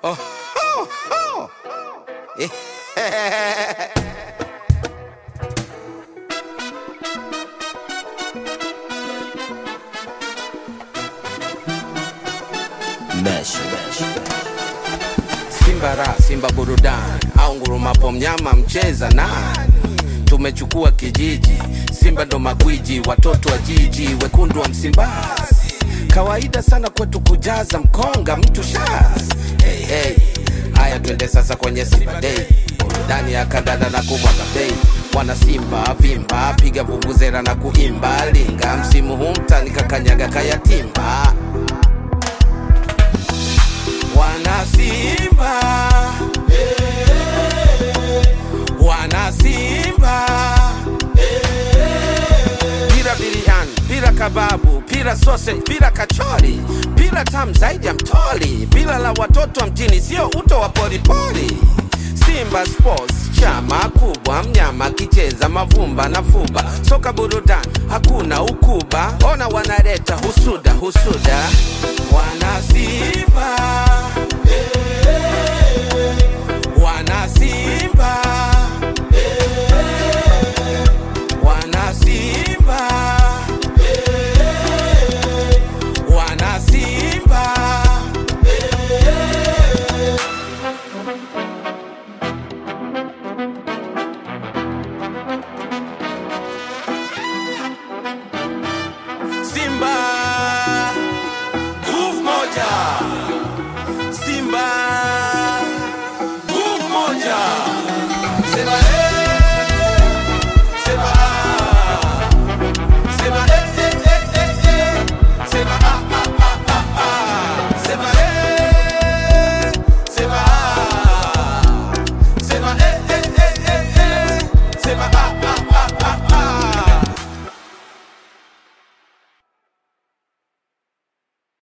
Oh, oh, oh. Eh, Mesh. Simba ra Simba burudani au ngurumapo mnyama mcheza nani? Tumechukua kijiji, Simba ndo magwiji, watoto wa jiji, wekundu wa Msimbazi. Kawaida sana kwetu kujaza mkonga mtu shaz. Hey, hey. Haya twende sasa kwenye Simba Day, burudani ya kandanda na kumwaga bei. Mwana Simba vimba, piga vuvuzela na kuimba, linga msimu huu mtani kakanyaga kayatimba. Wana Simba, wana Simba, pira biriani, pira kababu, pira sausage, pira kachori, pira tamu zaidi ya mtoli, pira la watoto wa mjini, sio uto wa poripori. Simba Sports chama kubwa, mnyama kicheza mavumba na fuba, soka burudani, hakuna ukuba, ona wanaleta husuda husuda, wana Simba wana Simba, wana Simba, wana Simba. Simba, nguvu moja,